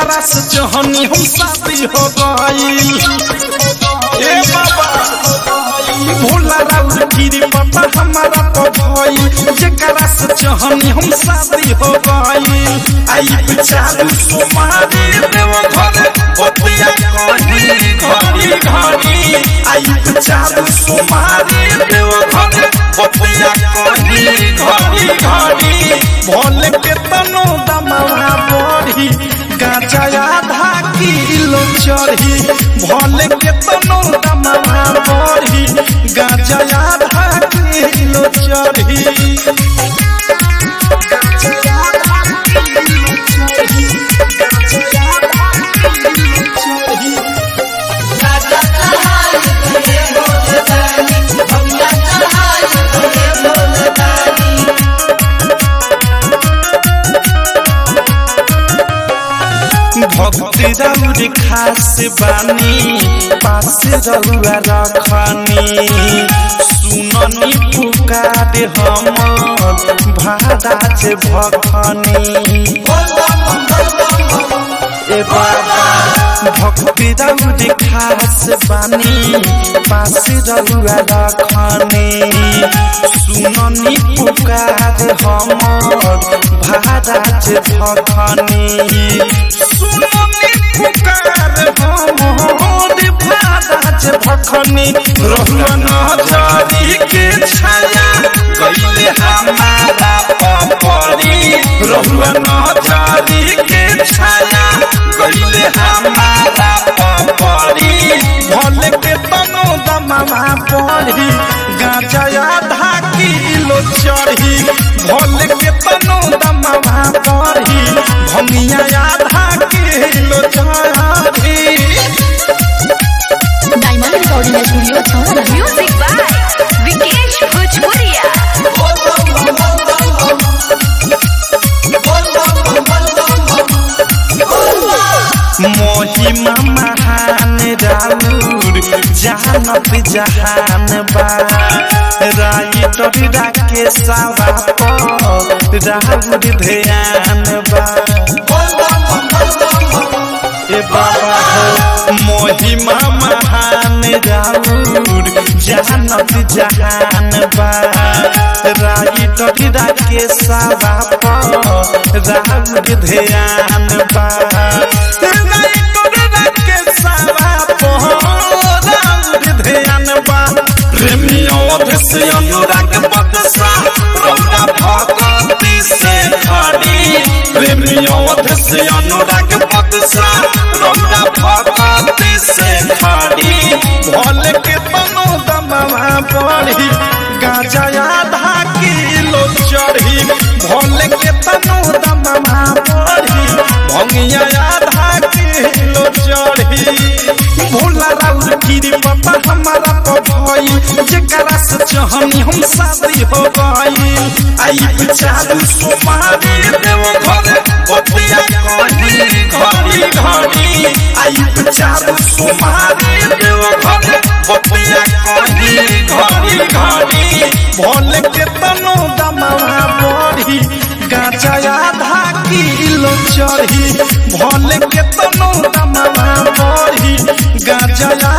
जेकरा से जहनी हम शादी हो गईल ए बाबा भोला राउर गिरी बाबा हमारा पभई जेकरा से जहनी हम शादी हो गईल आई बिचारू सुमारी देव घर बतिया कही घड़ी घड़ी आई बिचारू सुमारी देव घर बतिया कही घड़ी घड़ी भोले के तनो दमवा बढ़ी गाजा आधा किलो चढ़ी भोले के तनो दमवा बढ़ी गाजा आधा किलो चढ़ी भक्ति रौर खास बानी पास रौआ रखनी सुननी पुकार हमर भादाज भखनी ए बाबा भक्ति रौर खास बानी पास रौआ रखनी सुननी पुकार हमर भादाज भखनी सुननी पुकार हमर भादाज भखनी रहुआ नजरी के छाया गईले हमारा पपरी रहुआ नजरी के छाया गईले हमारा पपरी भले के तनो दमवा पड़ी गाजा आधा किलो चढ़ी भले के तनो दमवा पड़ी भंगिया आधा किलो चढ़ी डायमंड रिकॉर्डिंग स्टूडियो छौरा Music by Vikesh Bhojpuria. महिमा महान राउर जानत जहान बा राइटर राके सावा पर राउर ध्यान बा ए बाबा हो महिमा महान राउर जानत जहान बा राइटर राके सावा पर राउर ध्यान बा राइटर राके सावा पर राउर ध्यान बा प्रेमियों से अनुराग बदसा रौदा भगवती से खड़ी प्रेमियों से अनुराग बदसा रौदा भगवती से खड़ी भोले के तनो दमवा पड़ी गाजा आधा किलो चढ़ी भोले के तनो दमवा पड़ी भंगिया आधा किलो चढ़ी भोला राउर गिरी बाबा हमारा पभई जेकरा से जहनी हम शादी हो गई आई बिचारू सुमारी देव घर बतिया कही घड़ी घड़ी आई बिचारू सुमारी देव घर बतिया कही घड़ी घड़ी भोले के तनो दमवा बढ़ी गाजा आधा किलो चढ़ी भोले के तनो दमवा बढ़ी गाजा